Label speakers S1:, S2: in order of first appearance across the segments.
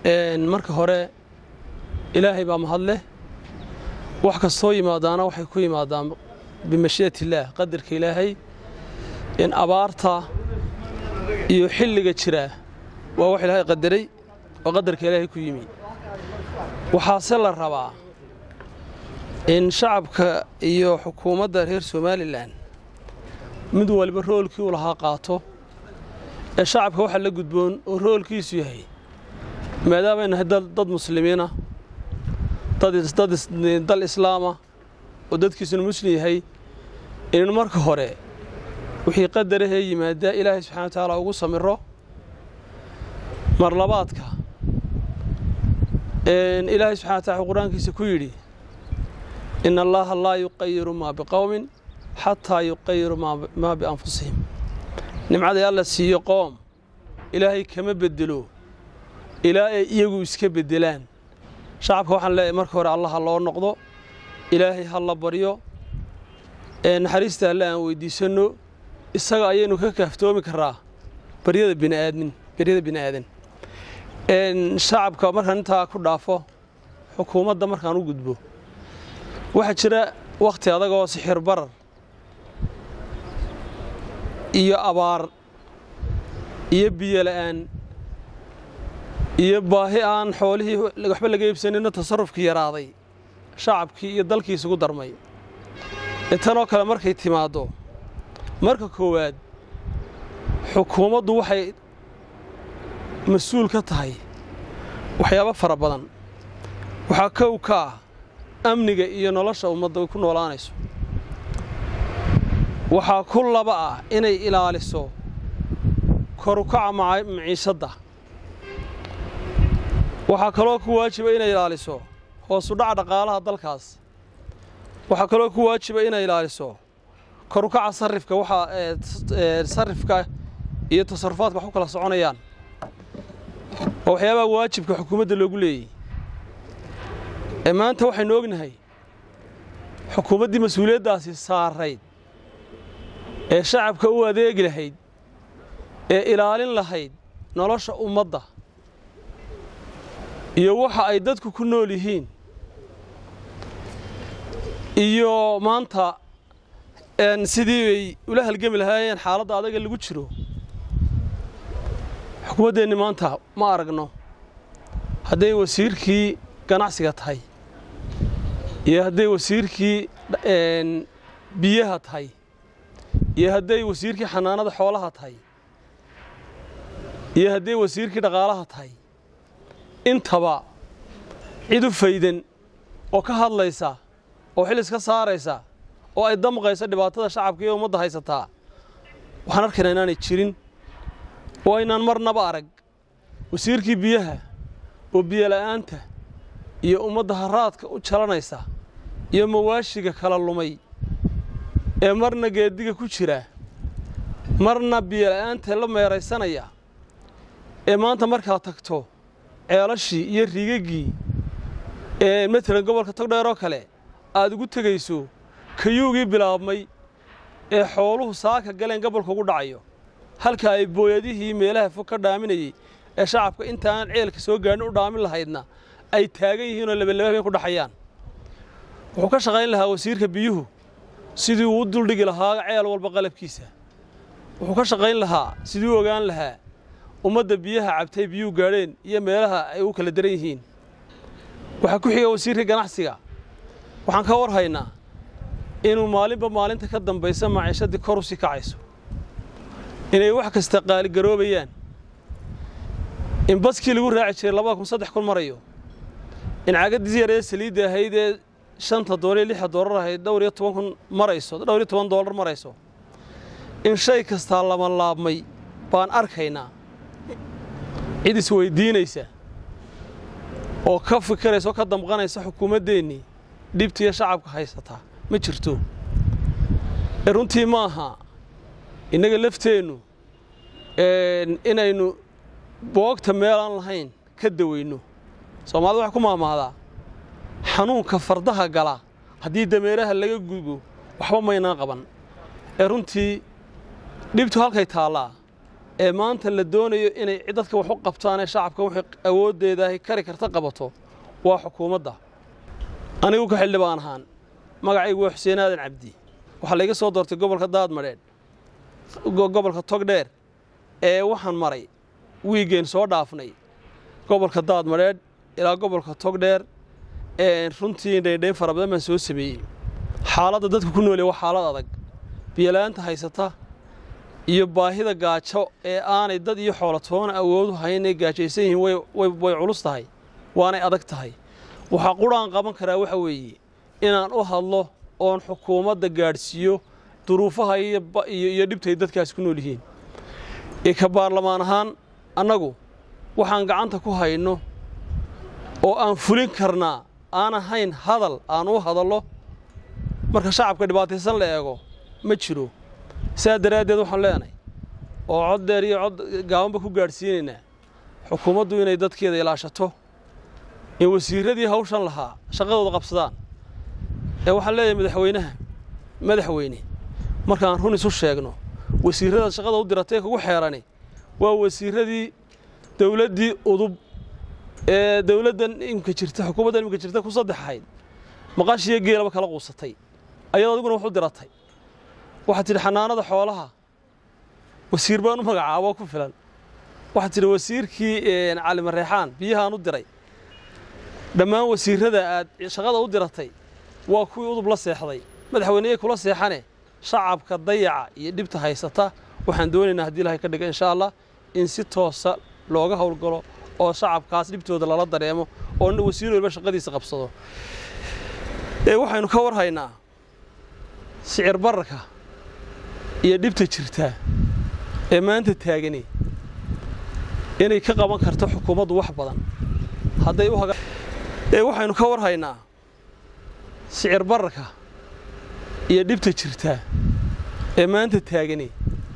S1: marka hore ilaahay baa mahadleh wax kastoo yimaadaana waxay ku yimaadaan bimashii'at illaah qadarka ilaahay in abaarta iyo xilliga jiraa waa wax ilaahay qadaray oo qadarka ilaahay ku yimi waxaase la rabaa in shacabka iyo xukuumadda reer somalilan mid waliba roolkii uu lahaa qaato ee shacabka waxa la gudboon oo roolkiisu yahay maadaamay nahay dad muslimiina dal islaama oo dadkiisuna muslim yahay inaynu marka hore wixii qadarahee yimaadaa ilaahay subxana wa tacaala ugu samiro mar labaadka ilaahay subxana wa tacala wuxuu qur-aankiisa ku yidhi in allaaha laa yuqayiru maa biqowmin xataa yuqayiru maa bianfusihim nimcaday alla siiyo qoom ilaahay kama bedelo ilaa ay iyagu iska beddelaan shacabka waxaan leeyahay marka hore allah ha loo noqdo ilaahay ha la baryo naxariista alle aan weyddiisanno isaga ayaynu ka kaaftoomi karaa baryada bini'aadmin baryada bini'aadan shacabka markaan intaa ku dhaafo xukuumadda markaan u gudbo waxaa jira wakhti adagoo sixir barar iyo abaar iyo biyo la'aan iyo baahi aan xoolihii waxba laga iibsanino tasarrufkii yaraaday shacabkii iyo dalkii isugu darmay tanoo kale markay timaaddo marka koowaad xukuumaddu waxay mas-uul ka tahay waxyaabo fara badan waxaa kow ka ah amniga iyo nolosha ummadda ay ku noolaanayso waxaa ku laba ah inay ilaaliso korukaca maciishadda waxaa kaloo ku waajiba inay ilaaliso hoosudhaca dhaqaalaha dalkaas waxaa kaloo ku waajiba inay ilaaliso korukaca sarifka waxaa sarifka iyo tasarufaadka wax ku kala soconayaan oo waxyaabaha waajibka xukuumadda loogu leeyey ee maanta waxaynu ognahay xukuumaddii mas-uuliyaddaasi saarayd ee shacabka u adeegi lahayd ee ilaalin lahayd nolosha ummadda iyo waxa ay dadku ku nool yihiin iyo maanta sidii bay ula halgemi lahaayeen xaaladda adaga lagu jiro xukuumaddeenni maanta ma aragno hadday wasiirkii ganacsiga tahay iyo hadday wasiirkii biyaha tahay iyo hadday wasiirkii xanaanada xoolaha tahay iyo hadday wasiirkii dhaqaalaha tahay intaba cid u faydan oo ka hadlaysa oo xil iska saaraysa oo ay damqayso dhibaatada shacabka iyo ummadda haysataa waxaan arkaynaa inaanay jirin oo aynaan marnaba arag wasiirkii biyaha oo biyola'aanta iyo ummadda haraadka u jalanaysa iyo mawaashiga kala lumay ee marna geediga ku jira marna biyola'aanta la meeraysanaya ee maanta markaad tagto ceelashii iyo riigaggii ee matalan gobolka togdheer oo kale aad ugu tegayso kayuugii bilaabmay ee xooluhu saaka galeen gobolka ugu dhacayo halka ay booyadihii meelaha fog ka dhaaminayey ee shacabka intaaan ceelka soo gaadhin u dhaamin lahaydna ay taagan yihiinoo labalaba habeen ku dhaxayaan wuxuu ka shaqayn lahaa wasiirka biyuhu sidii uu u duldhigi lahaa ceel walba qalabkiisa wuxuu ka shaqayn lahaa sidii u ogaan lahaa ummadda biyaha cabtay biyuhu gaadheen iyo meelaha ay u kala daran yihiin waxaa ku xiga wasiirka ganacsiga waxaan ka war haynaa inuu maalinba maalinta ka dambaysa maciishadii kor u sii kacayso inay wax kasta qaaligaroobayaan in baskii lagu raaci jiray labada kun saddex kun marayo in cagaddii yaree saliidda ahayd ee shanta doolar iyo lixa doolar ahayd dhowr iyo toban kun marayso dhowr iyo toban doolar marayso in shay kastaa lama laabmay baan arkaynaa cid isweydiinaysa oo ka fikiraysa oo ka damqanaysa xukuumaddeennii dhibtiiyo shacabka haysataa ma jirto ee runtii ma aha innaga lafteennu inaynu boogta meelaan lahayn ka daweyno soomaalida waxay ku maamaadaa xanuunka fardaha gala haddii dameeraha laga gubo waxba maynaan qaban ee runtii dhibtu halkay taallaa ee maanta la doonayo inay dadka wax u qabtaan ee shacabka wixii awooddeedaahi kari karta qabato waa xukuumadda anigu ka xildhibaan ahaan magacaygu waa xuseen aadan cabdi waxaa layga soo doortay gobolka daadmadheedh gobolka togdheer ee waxaan maray wiigeen soo dhaafnay gobolka daadmadheedh ilaa gobolka togdheer runtii dhaydhayn fara badan baan soo sameeyey xaaladda dadka ku noolya waa xaalad adag biyola'aanta haysata iyo baahida gaajo ee aanay dad iyo xoolatoona awoodu hayn ay gaajaysan yihiin way culus tahay waanay adag tahay waxaa quraan qaban karaa waxa weeye inaan u hadlo oon xukuumadda gaadhsiiyo duruufaha iyo dhibtay dadkaas ku nool yihiin ee ka baarlamaan ahaan annagu waxaan gacanta ku hayno oo aan fulin karnaa aan ahayn hadal aan u hadallo marka shacabka dhibaataysan la eego ma jiro sidaa daraaddeed waxaan leenahay oo cod dheer iyo cod gaabanba ku gaadhsiinaynaa xukuumaddu inay dadkeeda ilaashato in wasiirradii hawshan lahaa shaqadooda qabsadaan ee waxaan leeyahay madaxweynaha madaxweyne markaan run isu sheegno wasiirrada shaqada u diratay kugu xeerani waa wasiirradii dowladdii udub ee dowladdan imika jirta xukuumaddan imika jirta ku saddex ahayd maqashiyo geelaba kala quusatay ayadoo adiguna wax u diratay waxaad tidhi xanaanada xoolaha wasiir baan u magacaaboo ku filan waxaad tidhi wasiirkii cali mareexaan biyahaan u diray dhammaan wasiirrada aad shaqada u diratay waa kuwii udub la seexday madaxweyneye kula seexane shacabka dayaca iyo dhibta haysata waxaan doonaynaa haddii ilahay ka dhiga insha allah in si toosa looga howlgalo oo shacabkaas dhibtooda lala dareemo oo wasiir waliba shaqadiisa qabsado ee waxaynu ka war haynaa sicir bararka iyo dhibta jirta ee maanta taagani inay ka qaban karto xukuumaddu wax badan hadday u ee waxaynu ka war haynaa sicir bararka iyo dhibta jirta ee maanta taagani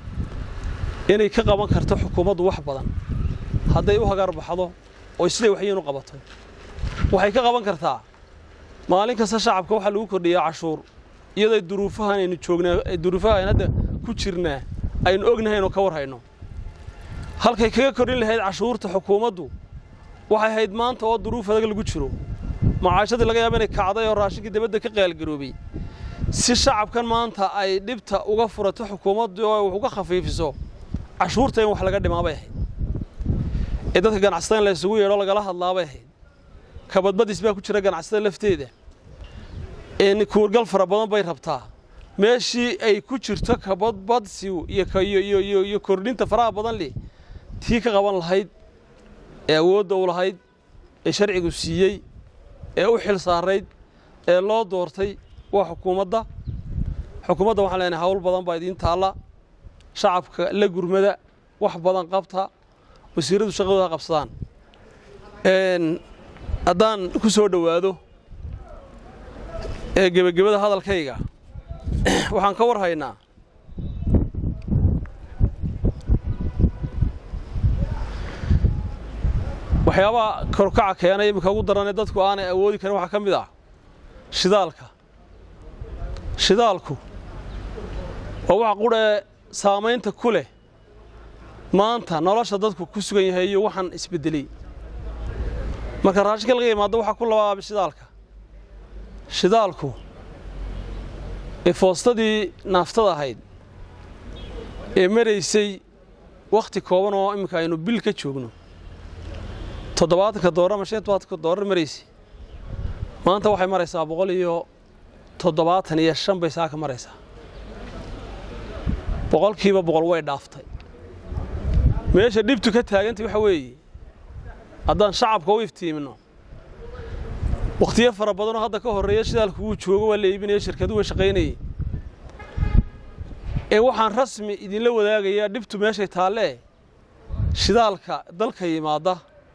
S1: inay ka qaban karto xukuumaddu wax badan hadday u hagar baxdo oo siday waxyiin u qabato waxay ka qaban kartaa maalin kasta shacabka waxaa lagu kordhiyaa cashuur iyadoo duruufahan aynu joognaa duruufaha aynu hadda ku jirnaa aynu ognahay inuu ka war hayno halkay kaga kordhin lahayd cashuurta xukuumaddu waxay hayd maanta oo duruuf adag lagu jiro macaashadii laga yaaba inay kacday oo raashinkii dibadda ka qaalgaroobay si shacabkan maanta ay dhibta uga furato xukuumaddu oo wax uga khafiifiso cashuurta in wax laga dhimaabay ahayd ee dadka ganacsatada in la isugu yeedho lagala hadlaabay ahayd kabadbadis baa ku jira ganacsatada lafteeda in kuurgal fara badan bay rabtaa meeshii ay ku jirto kabadbadsigu iyo kordhinta faraha badan leh tii ka qaban lahayd ee awoodda u lahayd ee sharcigu siiyey ee u xil saarayd ee loo doortay waa xukuumadda xukuumadda waxaan leenahay hawl badan baa idiin taalla shacabka la gurmada wax badan qabta wasiirradu shaqadooda ha qabsadaan haddaan ku soo dhowaado ee gebagabada hadalkayga waxaan ka war haynaa waxyaabaha korkaca keenay iminka ugu daranee dadku aanay awoodi karin waxaa ka mid ah shidaalka shidaalku waa waxa qudhee saamaynta ku leh maanta nolosha dadku ku sugan yahay iyo waxaan isbeddeley marka raashinka laga yimaado waxaa ku labaaba shidaalka shidaalku ee foostadii naaftada ahayd ee maraysay wakhti kooban oo imminka aynu bil ka joogno toddobaatanka doolar ama shan tobaatanka doolar maraysay maanta waxay maraysaa boqol iyo toddobaatan iyo shan bay saaka maraysaa boqolkiiba boqol way dhaaftay meesha dhibtu ka taagantay waxa weeye haddaan shacabka u iftiimino wakhtiyo fara badanoo hadda ka horreeya shidaalku wuu joogo waa la iibinaya shirkadu way shaqaynayey ee waxaan rasmi idinla wadaagayaa dhibtu meeshay taallee shidaalka dalka yimaadda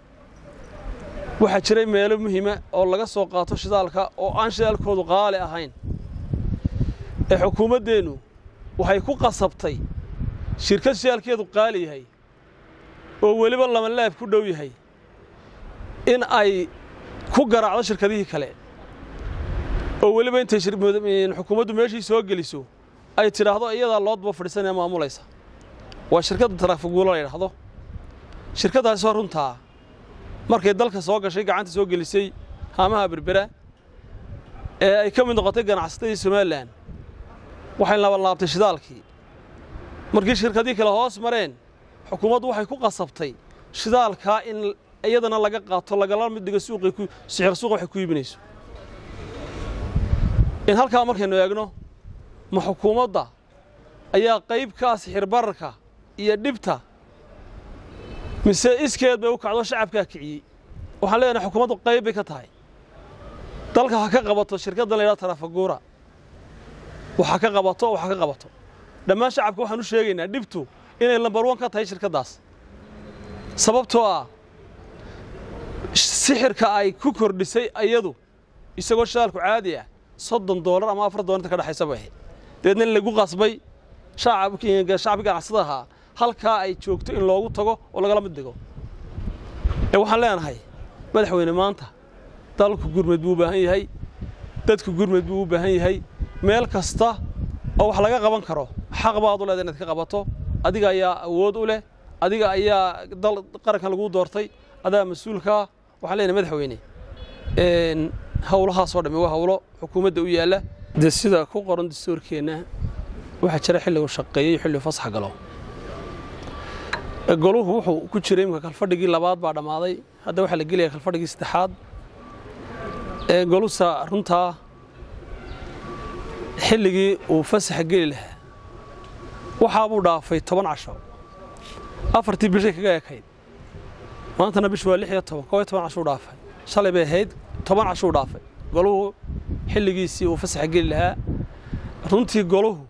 S1: waxaa jiray meelo muhiima oo laga soo qaato shidaalka oo aan shidaalkoodu qaali ahayn ee xukuumaddeennu waxay ku qasabtay shirkad shidaalkeedu qaali yahay oo weliba lamalaab ku dhow yahay in ay ku garaacdo shirkadihii kale oo weliba intay xukuumaddu meeshii soo geliso ay tidhaahdo iyadaa loo daba fadhiisanee maamulaysa waa shirkadda taraafaguulo la yidhaahdo shirkaddaasi waa runtaa markay dalka soo gashay gacanta soo gelisay haamaha berbera ee ay ka mid noqotay ganacsatadii somalilan waxay labalaabtay shidaalkii markii shirkadii kale hoos mareen xukuumaddu waxay ku qasabtay shidaalkaa in iyadana laga qaato lagala mid dhigo suuqay ku sixir suuqa waxay ku iibinayso in halkaa markaynu eegno ma xukuumadda ayaa qayb ka ah sixir bararka iyo dhibta mise iskeed bay u kacdo shacabkaa kiciyey waxaan leenahay xukuumaddu qayb bay ka tahay dalka ha ka qabato shirkaddan la yidhahdo tarafaguura waxa ka qabato waxa ka qabato dhammaan shacabka waxaan u sheegaynaa dhibtu inay lambar wan ka tahay shirkaddaas sababtoo ah sixirka ay ku kordhisay ayadu isagoo shidaalku caadi ah soddon doolar ama afar doolar inta ka dhexaysa bay ahayd dabeedna in lagu qasbay shacabkii ganacsada ahaa halkaa ay joogto in loogu tago oo lagala mid dhigo ee waxaan leenahay madaxweyne maanta dalku gurmed buu u baahan yahay dadku gurmed buu u baahan yahay meel kasta oo wax laga qaban karo xaq baad u leedahay inaad ka qabato adiga ayaa awood u leh adiga ayaa dal qarankan laguu doortay adaa mas-uulkaa waxaan leenahay madaxweyne howlahaasoo dhammi waa howlo xukuumadda u yaalla dee sida ku qoran dastuurkeenna waxaa jira xilligu shaqeeyo iyo xilligu fasax galo goluhu wuxuu ku jiray imika kalfadhigii labaad baa dhammaaday hadda waxaa la gelaya kalfadhigii saddexaad golusa runtaa xilligii uu fasaxa geli lahaa waxaabuu dhaafay toban casho afartii bishay kaga ekayd maantana bishu waa lix iyo toban koob iyo toban cashuu dhaafay shalay bay ahayd toban cashuu dhaafay goluhu xilligiisii uu fasaxa geli lahaa runtii goluhu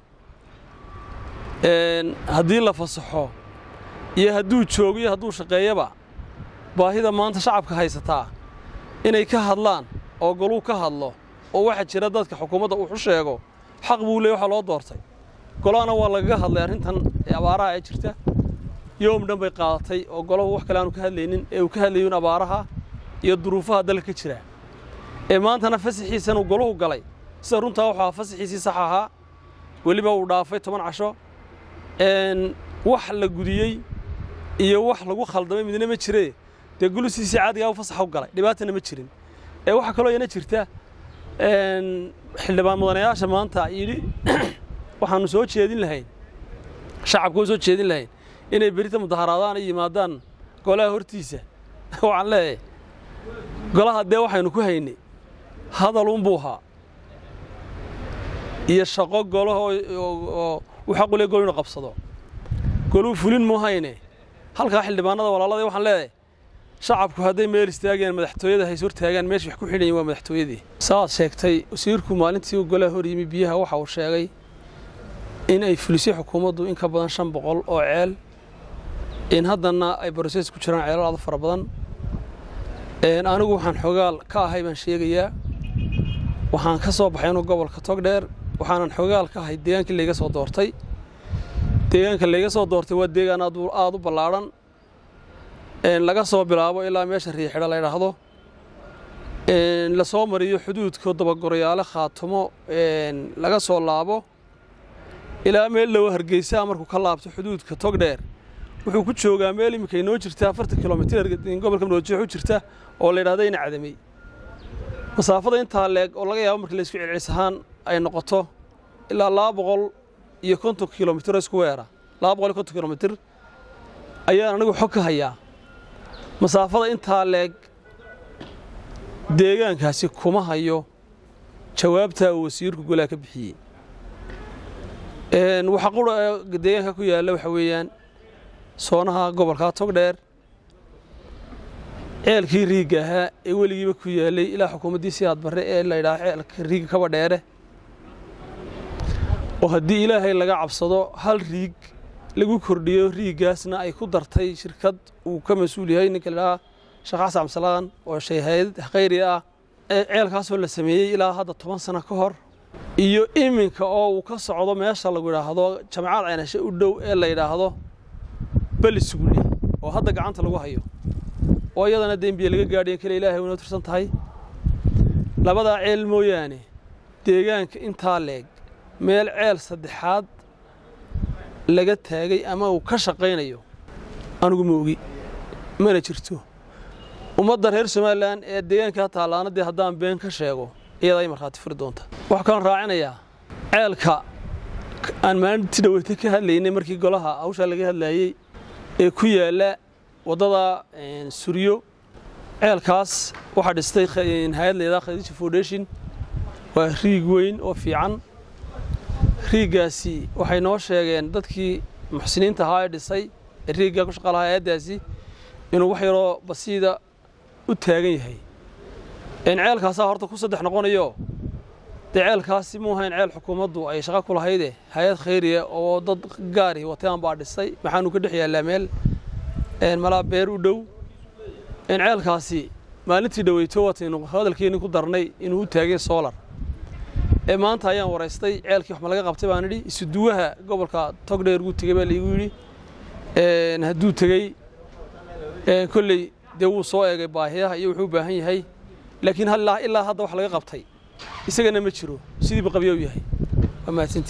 S1: haddii la fasaxo iyo hadduu joogo iyo hadduu shaqeeyaba baahida maanta shacabka haysataa inay ka hadlaan oo goluu ka hadlo oo waxaa jira dadka xukuumadda uu u sheego xaq buu leey waxaa loo doortay golahana waa lagaga hadlay arrintan abaaraha ee jirta yoom dhan bay qaadatay oo golahu wax kale aanu ka hadlaynin ee uu ka hadlayun abaaraha iyo duruufaha dalka ka jira ee maantana fasaxiisanuu goluhu galay sida runtaa wuxuu ahaa fasaxiisii sax ahaa weliba uu dhaafay toban casho wax la gudiyey iyo wax lagu khaldamay midna ma jiree dee gulusiisii caadigaa u fasaxa u galay dhibaatana ma jirin ee waxaa kaloo iyana jirta xildhibaan mudanayaasha maanta yidhi waxaanu soo jeedin lahayn shacabka u soo jeedin lahayn inay berita mudaharaadaan ay yimaadaan golaha hortiisa waxaan leeyahay golaha dee waxaynu ku haynay hadalunbuu ahaa iyo shaqo golaha oo uu xaq u le gol inu qabsado goluu fulin muu hayne halkaa xildhibaanada walaalada waxaan leedahay shacabku hadday meel istaagayaan madaxtooyada hays hortaagaan meesha wax ku xidhayin waa madaxtooyadii saaad sheegtay wasiirku maalintii uu golaha hor yimi biyaha waxa uu sheegay in ay fulisay xukuumaddu in ka badan shan boqol oo ceel in haddana ay brosees ku jiraan ceelal aad fara badan anigu waxaan xogaal ka ahay baan sheegayaa waxaan ka soo baxay inuu gobolka togdheer waxaanan xogaal ka ahay deegaankii layga soo doortay deegaanka layga soo doortay waa deegaan aad u ballaadhan laga soo bilaabo ilaa meesha riixidha la ydhaahdo la soo mariyo xuduudka dabagorayaale khaatumo laga soo laabo ilaa meel lowa hargeysaa markuu ka laabto xuduudka togdheer wuxuu ku joogaa meel iminka inoo jirta afartan kilomitir gobolka madoojeex u jirta oo la yidhahda ina cadamey masaafada intaa leeg oo laga yaabo markii laysku celcelis ahaan ay noqoto ilaa laba boqol iyo konton kilomitir oo isku weera laba boqol iyo konton kilomitir ayaan anigu xog ka hayaa masaafada intaa leeg deegaankaasi kuma hayo jawaabtaa uu wasiirku golaha ka bixiyey waxa qura deegaanka ku yaalla waxa weeyaan soonaha gobolkaa togdheer ceelkii riigga ahaa ee weligiiba ku yaallay ilaa xukuumaddii siyaad barre ee la ydhaha ceelka riigga kaba dheere oo haddii ilaahay laga cabsado hal riig lagu kordhiyo riiggaasna ay ku dartay shirkad uu ka mas-uul yahay ninka ladhahaa sheekh xasan cabdisalaan oo shayhayd khayri ah ceelkaasoo la sameeyey ilaa hadda toban sano ka hor iyo iminka oo uu ka socdo meesha lagu yidhaahdo jamacad caynashe u dhow ee la yidhaahdo belisuguli oo hadda gacanta lagu hayo oo iyadana dembiye laga gaadhiyan kale ilaahay unoo tirsan tahay labadaa ceel mooyaane deegaanka intaa leeg meel ceel saddexaad laga taagay ama uu ka shaqaynayo anigu ma ogi mana jirto ummadda reer somalilan ee deegaankaa taallaana dee haddaan been ka sheego iyada ay markhaati furi doonta waxaa kalan raacinayaa ceelka aan maalintii dhaweyta ka hadlaynay markii golaha hawshaa laga hadlayey ee ku yaalla waddada suryo ceelkaas waxaa dhistay hay-ad layidhaha khadiija foundation waa riig weyn oo fiican riiggaasi waxay noo sheegeen dadkii muxsiniinta ahaa ee dhisay ee riiggaa ku shaqa lahaa hay-addaasi inuu wax yaroo basiida u taagan yahay ceelkaasaa horta ku saddex noqonayo dee ceelkaasi muu ahayn ceel xukuumaddu ay shaqo ku lahayde hay-ad khayriya oo dad gaari wataan baa dhisay maxaanu ka dhex yaallaa meel malaa beer u dhow ceelkaasi maalintii dhaweyto wataynu hadalkeenni ku darnay inuu u taagay solar ee maanta ayaan waraystay ceelkii wax ma laga qabtay baan idhi isuduwaha gobolka togdheer ugu tegey baa laigu yidhi hadduu tegey kolley dee wuu soo eegay baahiyaha iyo wuxuu u baahan yahay laakiin ilaa hadda wax laga qabtay isagana ma jiro sidiiba qabyo u yahay waa mahadsanti